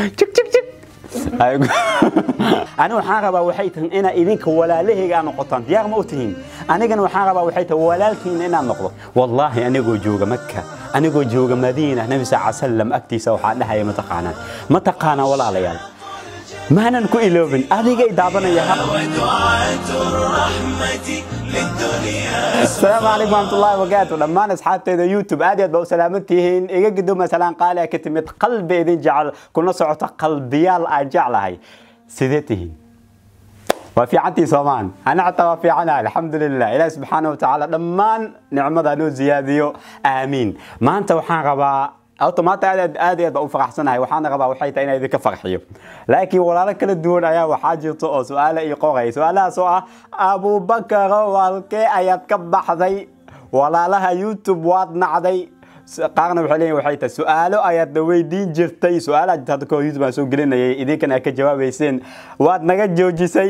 jig jig jig aniga waxaan rabaa waxay tahay inaa idinka walaalahayga aad noqotaan diyaar ma u tihiin anigana waxaan rabaa waxay tahay walaalkiina inaad noqdo wallaahi anigoo jooga maka anigoo jooga madiina nabi sal sallam agtiisa waxaa dhahaya mataqaanaan mataqaanaa walaalayaal maanan ku iloobin adigay daabanaya ودعاة الرحمة للدنيا السلام عليكم ورحمة الله وبركاته دمان أصحابتي يوتيوب aad iyo aad baa u salaamantihiin iga guduma salaan qaali ah ka timid qalbi idin jecel kuna socota qalbiyaal aan jeclahay sidee tihiin waa fiicantii soomaan ana xataa waa fiicanahay alxamdulilah ilaahi subxaana wa tacaala dhammaan nicmada noo ziyaadiyo aamiin maanta waxaan rabaa horta maanta aad aad aad iyo aad baan u faraxsanahay waxaana rabaa waxay tahay inaan idinka farxiyo laakiin walaalo kala duwan ayaa waxaa jirto oo su-aale ii qoraya su-aalahaas oo ah abubakaro walkee ayaad ka baxday walaalaha youtube waad nacday qaarna waxay leeyihin waxay tahay su-aalo ayaad weydiin jirtay su-aalaha jirta hadda kahor youtube aan soo gelinayay idinkana aad ka jawaabayseen waad naga joojisay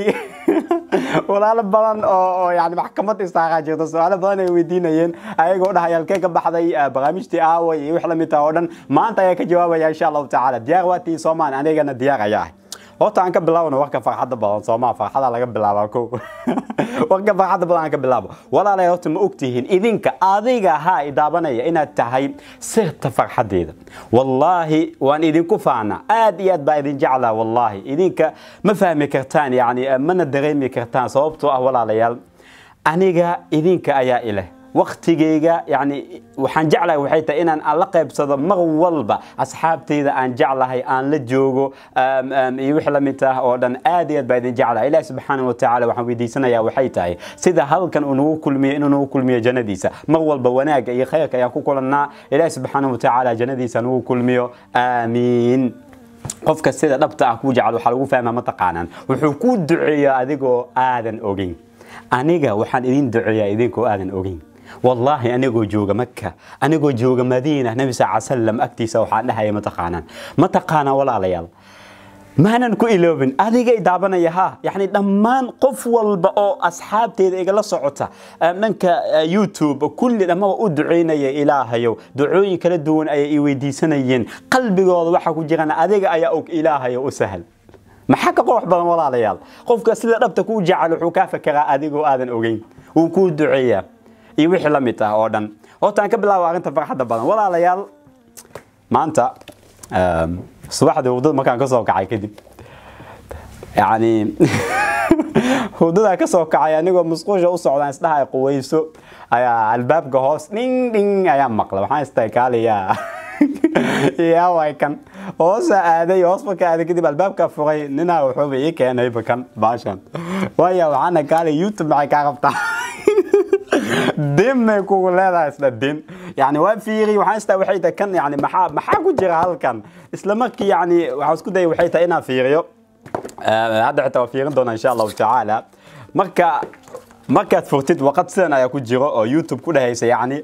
walaalo badan oo oo yani maxkamad istaaraa jirta su-aalo badan ay weydiinayeen ayagoo dhahay halkee ka baxday ah, barnaamijtii aaway iyo wix lamid taha oo dhan maanta ayaa ka jawaabaya insha allahu tacaala diyaar waa tii soomaan anigana diyaar ayaa ah horta aan ka bilaabno warka farxadda badan soomaa farxada laga bilaabaa ko warka farxadda badan aan ka bilaabo walaalay horta ma ogtihiin idinka adiga haa idaabanaya inaad tahay sirta farxadeeda wallaahi waan idinku faana aad iyo aad baa idin jeclaa wallaahi idinka ma fahmi kartaan yani mana dareemi kartaan sababtoo ah walaalayaal aniga idinka ayaa ileh waktigeyga yani waxaan jeclahay waxay tahay inaan aan la qaybsado mar walba asxaabteyda aan jeclahay aan la joogo um, um, iyo wix lamid ah oo dhan aad iyo aad baa idin jeclahay ilahi subxaana wa tacaala waxaan weydiisanayaa waxay tahay sida halkan uu nagu kulmiyo inuu nagu kulmiyo jannadiisa mar walba wanaagga iyo khayrka ayaan ku kulannaa ilahi subxaana wa tacaala jannadiisa nagu kulmiyo aamiin qofka sida dhabta ah kuu jecel waxaa lagu fahmaa mataqaanaan wuxuu kuu duceeyaa adigoo aadan ogeyn aniga waxaan idin duceeyaa idinkoo aadan ogeyn wallaahi anigoo jooga maka anigoo jooga madiina nabi sal sallam agtiisa waxaa dhahaya mataqaanaan mataqaanaa walaalayaal maanan ku iloobin adigay daabanaya ha yani dhammaan qof walba oo asxaabteeda igala socota um, dhanka uh, youtube kulli dhammaba u duceynaya ilaahayow ducooyin kala duwan ayay i weydiisanayeen qalbigooda waxa ku jirana adiga ayaa og ilaahayo u sahal maxaa ka qurux badan walaalayaal qofka sida dhabta kuu jecel wuxuu kaa fakeraa adigoo aadan ogeyn wuu kuu duceeyaa iyo wixii la mid ah oo dhan horta aan ka bilaabo arrinta farxadda badan walaalayaal maanta um, subaxdii hurdada markaan ka soo kacay kadib yani hurdadaa ka soo kacay anigoo musquusha u socdaan isdhahay quweyso ayaa albaabka hoos dhing dhing ayaa maqla waxaan istahay kaaliyaa yaa way kan hoosa aaday hoos marka aaday kadib albaabka furay ninaa wuxuuba ii keenay bakan baashan waaya waxaana kaali youtube maxay kaa qabtaa din may kugu leedahay isla din yani waa fiiri waxaan istaa waxay tahay kan yani maxaa maxaa ku jira halkan isla markii yani waxaan isku dayay waxay tahay inaan fiiriyo hadda xitaa waa fiirin doonaa insha allahu tacaala marka markaad furtid waqad sidan ayaa ku jiro oo youtube ku dhehaysa yani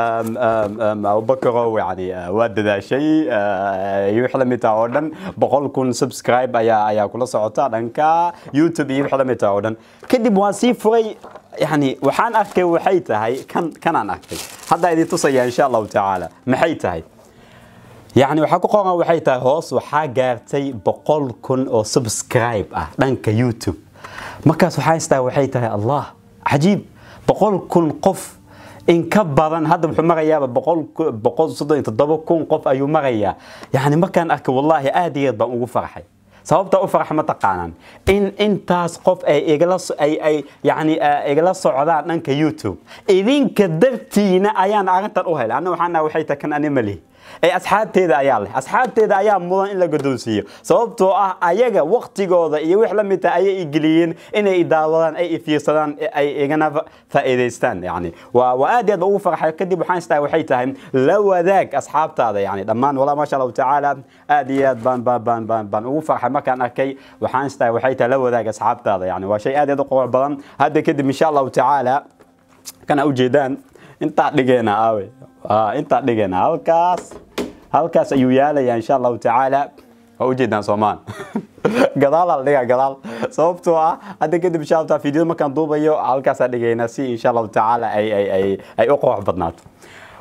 abubakarow yani waa dadaashay iyo wix lamid taha oo dhan boqol kun subscribe ayaa ayaa kula socota dhanka youtube iyo wix lamid taha oo dhan kadib waan sii furay yani waxaan arkay waxay tahay kan kanaan arkay hadda idin tusaya insha allahu tacaala maxay tahay yani waxaa ku qoran waxay tahay hoos waxaa gaartay boqol kun oo subscribe ah dhanka youtube markaas waxaa istaa waxay tahay allah cajiib boqol kun qof in ka badan hadda wuxuu marayaaba boqol soddon iyo toddoba kun qof ayuu marayaa yani markaan arkay wallaahi aad iyo aad baan ugu farxay sababta u farxa ma taqaanaan in intaas qof ay igala ay ay yani igala socdaan dhanka youtube idinka dartiina ayaan arrintan u helay anna waxaan waxay tahay kan ani malihi ee asxaabteeda ayaa leh asxaabteeda ayaa mudan in la godoonsiiyo sababtoo ah ayaga waktigooda iyo wix la mid taha ayay igeliyeen inay idaawadaan ay ifiirsadaan ay igana faa'iidaystaan yani waa waa aad iyo aad ugu farxay kadib waxaan istaa waxay tahay la wadaag asxaabtaada yani dhammaan walaa maasha allahu tacaala aad iyo aad baan baan baan baan baan ugu farxay markaan arkay waxaan istaa waxay tahay la wadaag asxaabtaada yani waa shay aad iyo aad u qurux badan hadda kadib insha allahu tacaala kana ujeedaan intaa dhigeena aawe intaa dhigeena halkaas halkaas ayuu yaalayaa insha allahu tacaala waa ujeedaan soomaan gadaal ala dhigaa gadaal sababtoo ah hadda kadib insha allah fiidiyada markaan duubayo halkaasaa dhigaynaa si insha allahu tacaala ay ay ay ay u qurux badnaato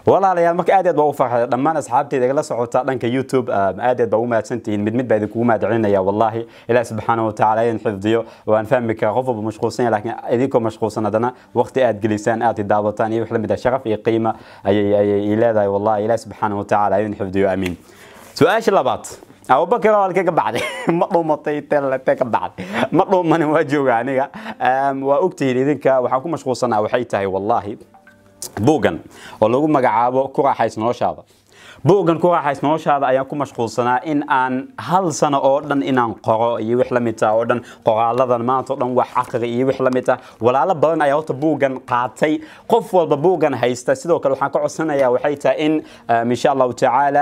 walaalayaal marka aad aad baa u farxay dhammaan asxaabteyda igala socota dhanka youtube aad aad baa ugu mahadsantihiin mid mid baa idinkugu mahadcelinaya wallahi ilaah subxaana watacaala idin xifdiyo waan fahmi karaa qof walba mashquulsan yahay laakiin idinkoo mashquulsan haddana waqti aad gelisaan aad daawataan iyo wax la mid ah sharaf iyo qiima ayay ayay ii leedahay wallahi ilaah subxaana watacaala idin xifdiyo amiin su-aasha labaad abubakar waa halkee ka baxday ma dhuumatay telete ka baxday ma dhuumanin waa jooga aniga waa ogtihiin idinka waxaan ku mashquulsanaa waxay tahay wallahi buuggan oo lagu magacaabo ku raaxays noloshaada buuggan ku raaxays noloshaada ayaan ku mashquulsanaa in aan hal sano oo dhan inaan qoro iyo wix la mid ah oo dhan qoraaladan maanta oo dhan wax aqri iyo wix la mid ah walaalo badan ayaa horta buuggan qaatay qof walba buuggan haysta sidoo kale waxaan ka codsanayaa waxay tahay in insha allahu tacaala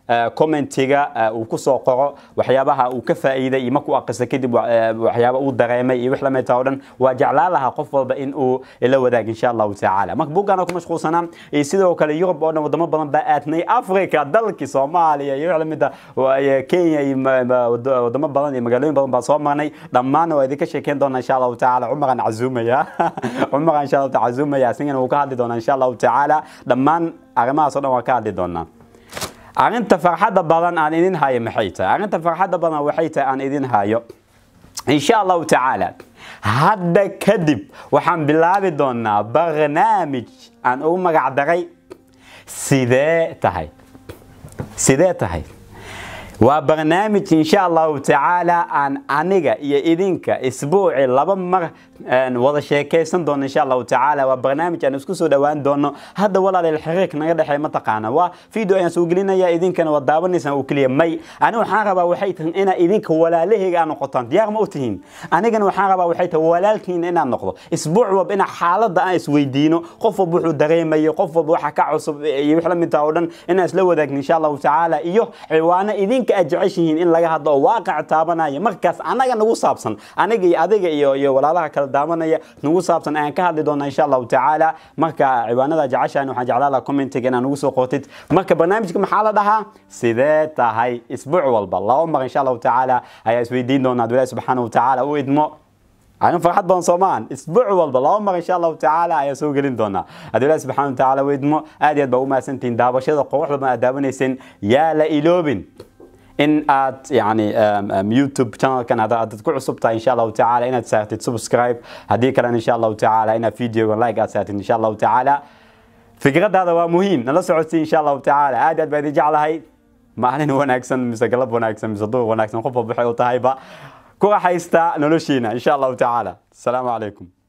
commentiga uu kusoo qoro waxyaabaha uu ka faa'iiday iyo markuu aqrisa kadib waxyaaba uu dareemay iyo wix la mid oo dhan waa jeclaan lahaa qof walba in uu ila wadaag insha allahu tacaala marka buuggaan ku mashquulsanaa iyo sidoo kale yurub oo dhan wadamo badan baa aadnay africa dalkii soomaaliya iyo wix la mid ah kenya iyo wadamo badan iyo magaalooyin badan baan soo marnay dhammaanna waa idinka sheekeyn doonaa insha allahu tacaala cumaraan cazumaya cumaraan insha allahu cazumaya asagana wuu ka hadli doonaa insha allahu tacaala dhammaan arrimahaas oo dhan waan ka hadli doonaa arrinta farxadda badan aan idin hayo maxay tahay arrinta farxadda badan waxay tahay aan idin hayo insha allahu tacaala hadda kadib waxaan bilaabi doonaa barnaamij aan ugu magac daray sidee tahay sidee tahay waa barnaamij insha allahu tacaala aan aniga iyo idinka isbuuci laba mar wada sheekaysan doono insha allahu tacaala waa barnaamij aan isku soo dhawaan doono hadda walaaleel xiriirka naga dhexeey mataqaana waa video ayaan soo gelinaya idinkana waa daawanaysaan oo keliya may ani waxaan rabaa waxay tahay inaa idinka walaalahayga aad noqotaan diyaar ma u tihiin anigana waxaan rabaa waxay tahay walaalkiina inaad noqdo isbuuc walba inaa xaaladda aan isweydiino qof walba wuxuu dareemayo qof walba waxa ka cusub iyo wix la mid taha oo dhan inaan isla wadaagno insha allahu tacaala iyo ciwaano idinka aad jeceshihiin in laga hadlo oo waaqac taabanaya markaas anaga nagu saabsan aniga iyo adiga iyo iyo walaalaha kala daawanaya nagu saabsan ayaan ka hadli doonaa insha allahu tacaala marka ciwaanada jeceshahan waxaan jeclaan lahaa commentiga inaan nagu soo qootid marka barnaamijka maxaa la dhahaa sidee tahay isbuuc walba laba mar insha allahu tacaala ayaa isweydiin doonaa ad ilaahi subxaana watacaala u idmo arrin farxad badan soomaan isbuuc walba laba mar insha allahu tacaala ayaa soo gelin doonaa haddii ilaahi subxaana watacaala u idmo aad iyo aad baa u mahadsantihiin daawashada quruxda badan aad daawanayseen yaa la iloobin in aad yani youtube channelkan haddaad ku cusub tahay insha allahu tacaala inaad saartid subscribe haddii kalena insha allahu tacaala inaad videoga like aad saartid insha allahu tacaala fikradaada waa muhiim nala socodsii insha allahu tacaala aad aad baa idin jeclahay maalin wanaagsan mise galab wanaagsan mise duur wanaagsan qof walba waxay u tahayba ku raaxaysta noloshiina insha allahu tacaala asalaamu calaykum